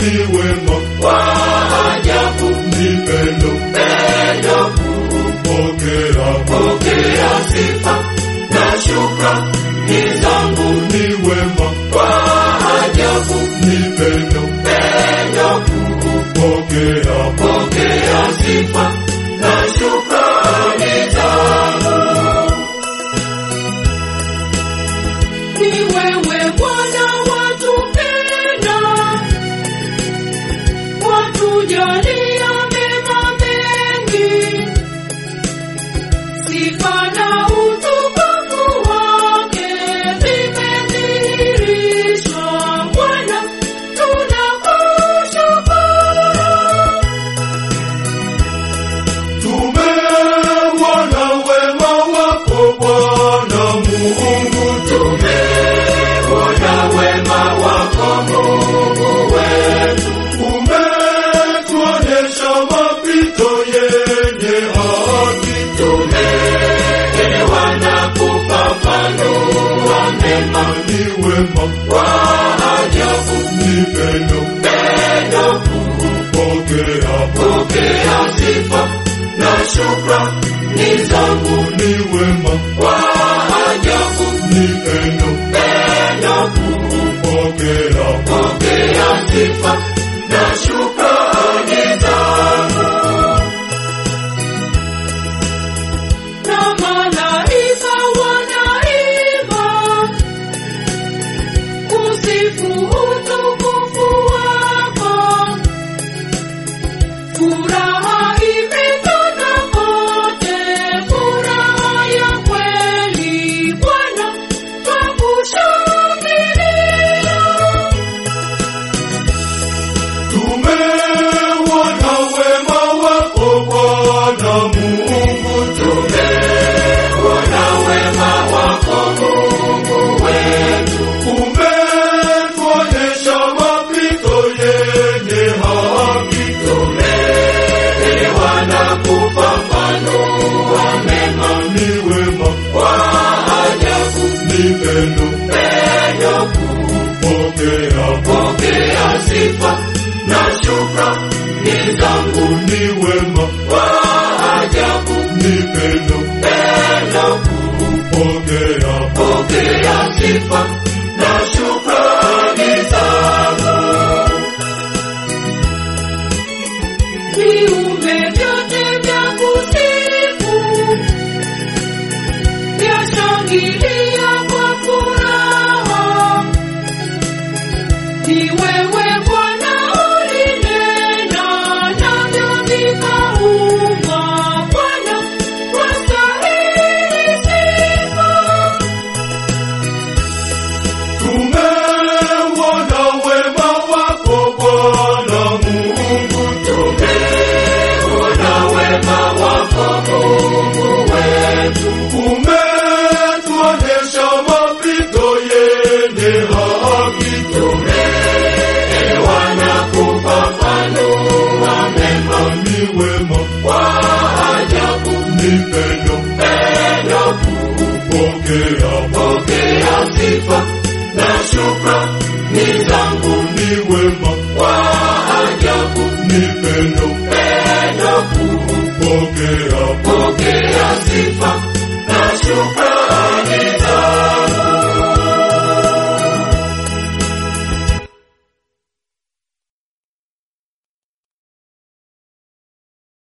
ni wema wa ajabu, ni pendo pendo kuu, pokea pokea sifa na shukrani zangu, ni wema wa ajabu, ni pendo pendo kuu, pokea pokea sifa na shukrani zangu. Ni wewe Bwana watupenda, watujalia mema mengi, sifa na utukufu wake vimedhihirishwa. Bwana, tunakushukuru. Tumeuona wema wako Bwana Mungu, Tumeona wema wako Mungu wetu, umetuonesha mapito yenye haki. tumeelewa na kufafanua mema Ni wema wa ajabu, ni pendo, pendo kuu, pokea pokea sifa na shukrani zangu. ni wema Wa ajabu, ni pendo, pendo kuu, pokea pokea sifa na shukrani zangu. Na malaika wanaimba kusifu utukufu wako. Furaha imetanda kote, furaha ya kweli Bwana, twakushangilia. Tumeuona wema wako Bwana Mungu, Tumeona wema wako Mungu wetu, umetuonesha mapito yenye haki. tumeelewa na kufafanua mema Ni wema wa ajabu, ni pendo, pendo kuu, pokea pokea sifa na shukrani zangu. ni wema Wa ajabu, ni pendo, pendo kuu, pokea pokea sifa na shukrani zangu. Viumbe vyote vya kusifu vyashangilia kwa furaha. Ni wewe Bwana ulinena, navyo vikaumbwa. Bwana, wastahili sifa. Tumeuona wema wako Bwana Mungu, Tumeona wema wako Mungu wetu, umetuonesha mapito yenye haki. tumeelewa na kufafanua mema Ni wema wa ajabu, ni pendo, pendo kuu, pokea pokea sifa na shukrani zangu. ni wema Wa ajabu, ni pendo, pendo kuu, pokea